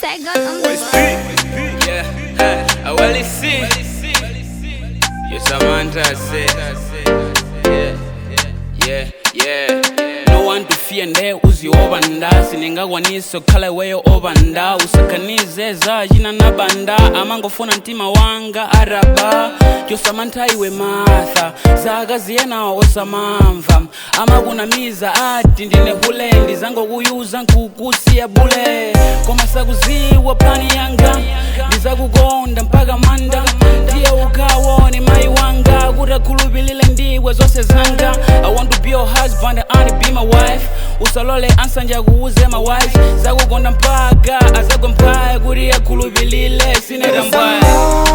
Saigon on the OSP, yeah, hey, I well see. You Samantha say, yeah, yeah, yeah. No one to fear nde uziobanda siningakwanisa okhala iweyo obanda usakanize zajina nabanda amangofuna ntima wanga araba josamantha iwe matha zaka ziyenawo osamamva amakunamiza ati ndinehulendi zangokuyuza nkukusiya bule koma sakuziwa plani yanga ndizakukonda mpaka manda ndiye ukawone mayi wanga kuti akhulupilile ndiwe zonse zanga i want to be your husband and be my wife usalole ansanje akuuze my wife zakukonda mpaka azagomphaye kuti akhulupilile sinetambwaye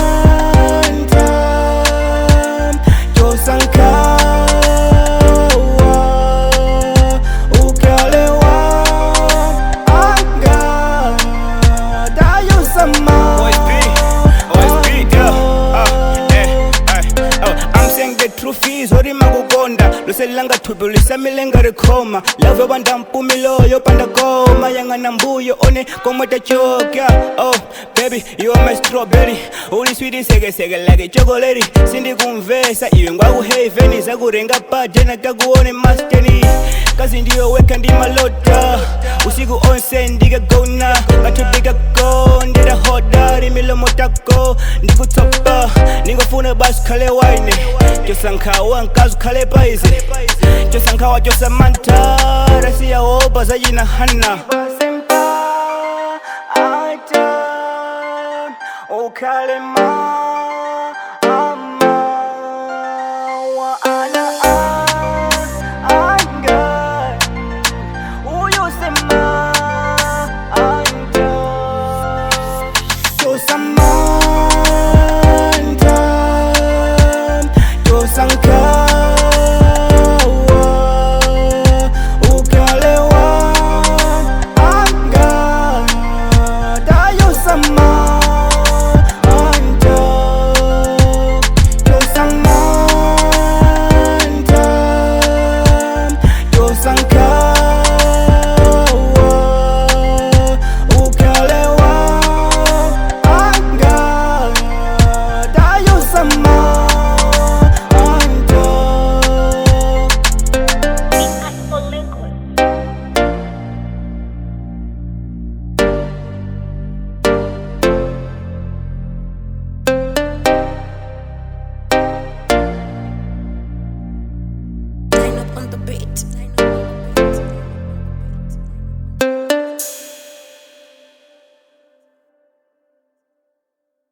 OSP, OSP, yeah. Uh, eh, eh, oh, I'm saying the truth is ori makukonda luselanga thupi lisamilenga rikhoma love yopanda mpumilo yopanda goma yang'ana mbuyo one komweta choka oh baby you are my strawberry uli switi sekeseke like chokoleti sindikumvesa iwe ngwakuheveni zakurenga pate nakakuone masteni kazi ndiyo weka ndi malota usiku onse ndikagona kathupi kako ndirahoda milomo tako ndikutsopa ningofuna basi khale waine chosankhawa nkazi khale paize chosankhawa chosamantha rasiyawopa zayina hana ukhale ma ama wa ana anga uyosema anda Tosamantha Tosankawa Ukalewa Anga Dayosama Anda Tosamantha Tosankawa Ukalewa Anga Dayosama Anda Line up on the beat.